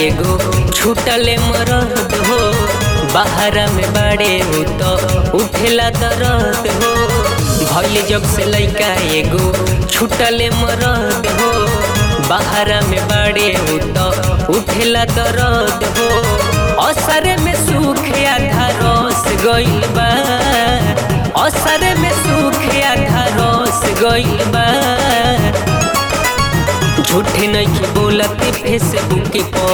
एगो छूटले मरद हो बाहरा में बाड़े हो तो उठेला दर्द हो भइल जब से लइका एगो छूटले मरद हो बाहरा में बाड़े हो तो उठेला दर्द हो असर में सुख आधा रस गइल बा असर में सुख आधा रस गइल बा झूठे नहीं बोलते फेसबुक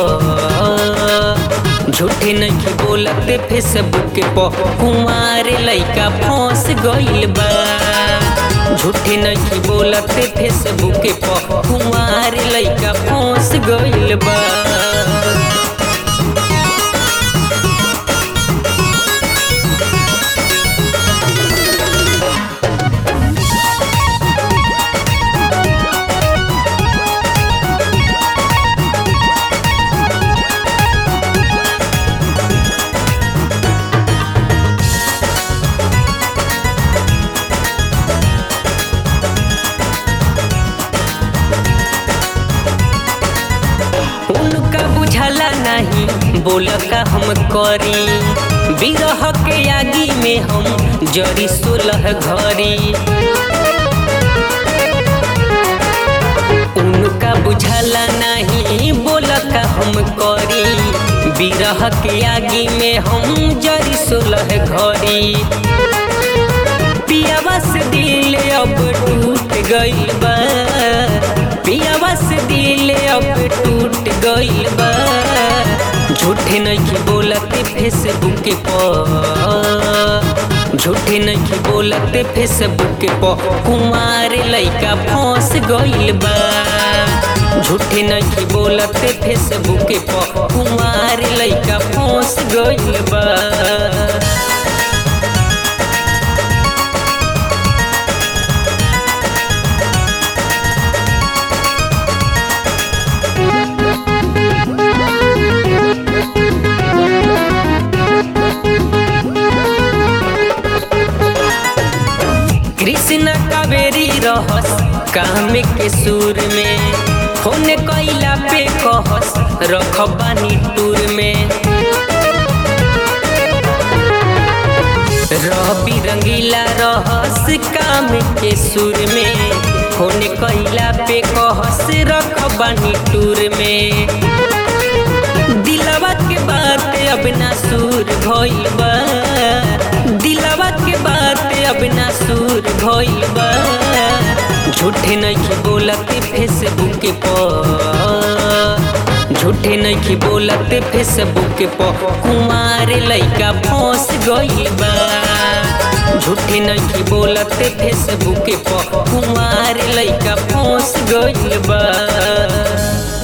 पर झूठे नहीं बोलते फेसबुक पर कुमार लइका फंस गइल बा झूठे नहीं बोलते फेसबुक पर कुमार लइका फंस गइल बा उनका बुझला नहीं बोल का हम करी बिरह के आगी में हम जरी सोलह घरी उनका बुझला नहीं बोल का हम करी बिरह के आगी में हम जरी सोलह घरी पियावा से दिल अब टूट गइल बा पियावा से दिल अब टूट गइल बा झूठे नहीं बोलते फेसबुक पर झूठे नहीं बोलते फेसबुक पर कुमार लइका फंस गइल बा झूठे नहीं बोलते फेसबुक पर कुमार लइका फंस गइल बा कृष्ण कावेरी रहस काम के सुर में फोन कैला पे कहस रख बानी टूर में रवि रंगीला रहस काम के सुर में फोन कैला पे कहस रख बानी टूर में दिलवा के बात अब ना सुर भइल बा दिलवा के बात अब ना सुर भइल बा झूठे नहीं बोलते फेसबुक पर झूठे नहीं बोलते फेसबुक पर कुमार लइका फंस गइल बा झूठे नहीं बोलते फेसबुक पर कुमार लइका फंस गइल बा